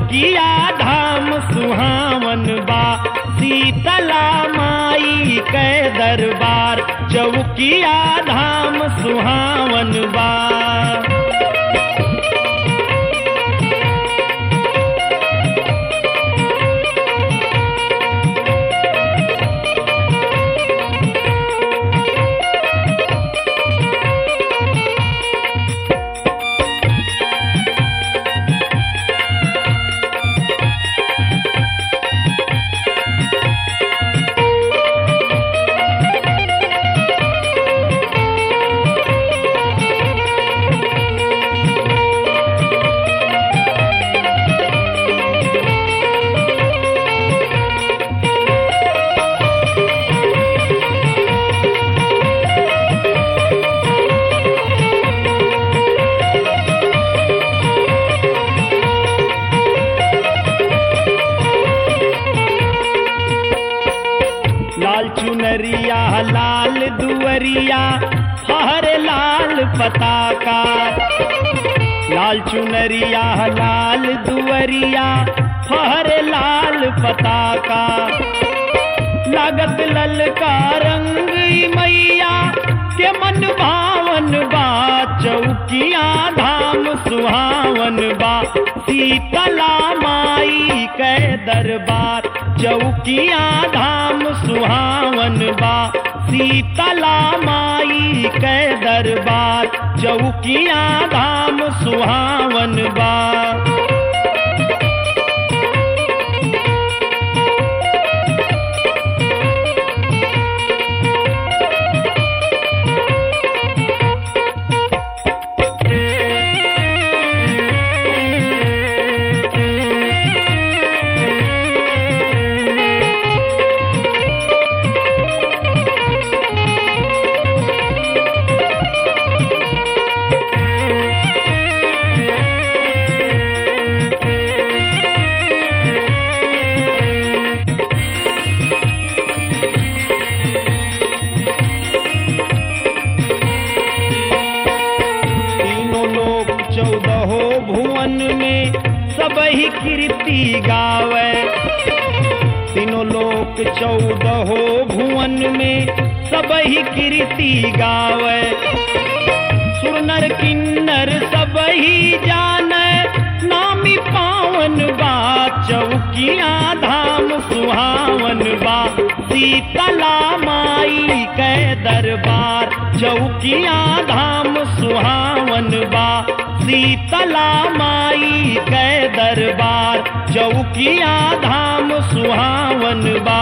चौकिया धाम सुहावन बा शीतला माई के दरबार चौकिया धाम सुहावन बा लाल चुनरिया लाल दुअरिया फहर लाल पताका लाल चुनरिया लाल दुअरिया फहर लाल पताका लागत ललका रंग ई मैया के मन भावन बा चौकिया धाम सुहावन बा शीतला माई के दरबार चौकिया धाम सुहावन बा शीतला माई के दरबार चौकिया धाम सुहावन बा तीनों लोक चौदहो भुवन में सब ही कीर्ति गावे तीनों लोक चौदहो भुवन में सब ही कीर्ति गावे सुरनर किन्नर सब ही जाने नामी पावन बा चौकिया धाम सुहावन बा शीतला माई के दरबार चौकिया धाम सुहावन बा शीतला माई के दरबार चौकिया धाम सुहावन बा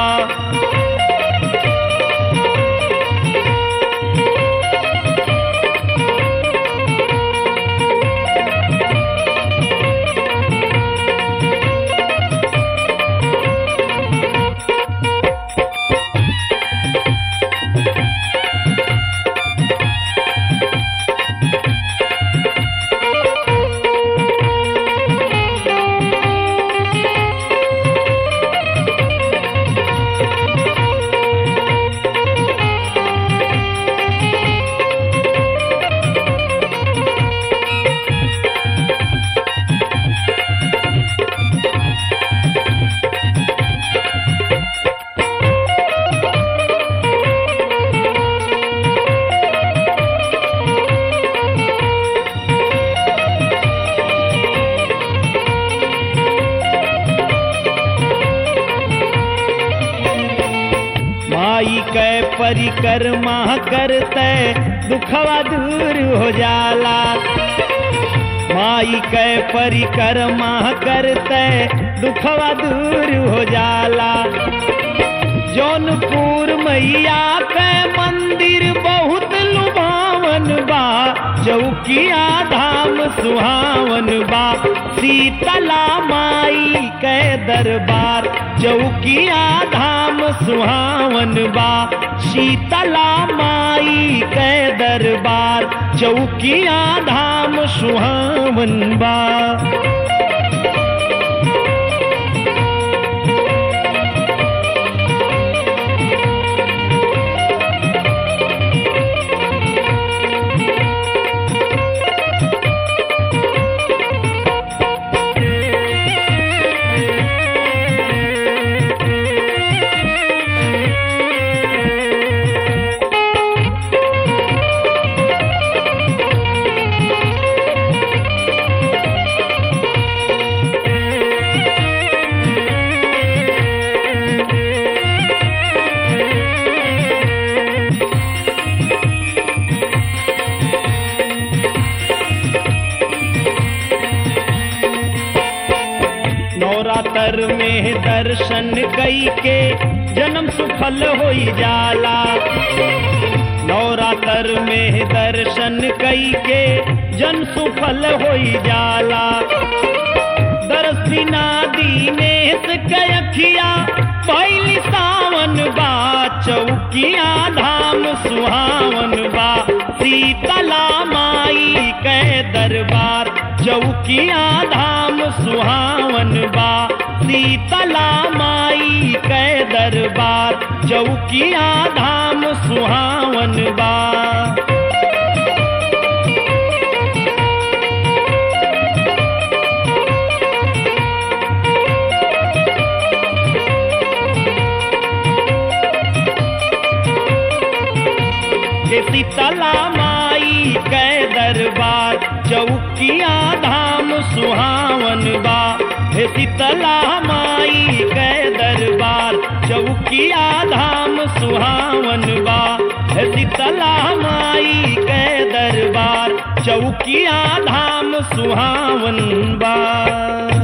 माई कै परिक्रमा करते दुखवा दूर हो जाला माई कै परिक्रमा करते दुखवा दूर हो जाला जौनपुर मैया के मंदिर बहुत लुभावन बा चौकिया धाम सुहावन बा शीतला माई के दरबार चौकिया धाम सुहावन बा शीतला माई के दरबार चौकिया धाम सुहावन बा नवरातर में दर्शन कई के जन्म सुफल होई जाला नवरातर में दर्शन कई के जन सुफल होई जाला दरसिना दीनेश कयखिया पहली सावन बा चौकिया धाम सुहावन बा शीतला माई के दरबार चौकिया धाम सुहावन बा शीतला माई के दरबार चौकिया धाम सुहावन बा हे शीतला माई के दरबार चौकिया धाम सुहावन बा हे शीतला माई के दरबार चौकिया धाम सुहावन बा हे शीतला माई के दरबार चौकिया धाम सुहावन बा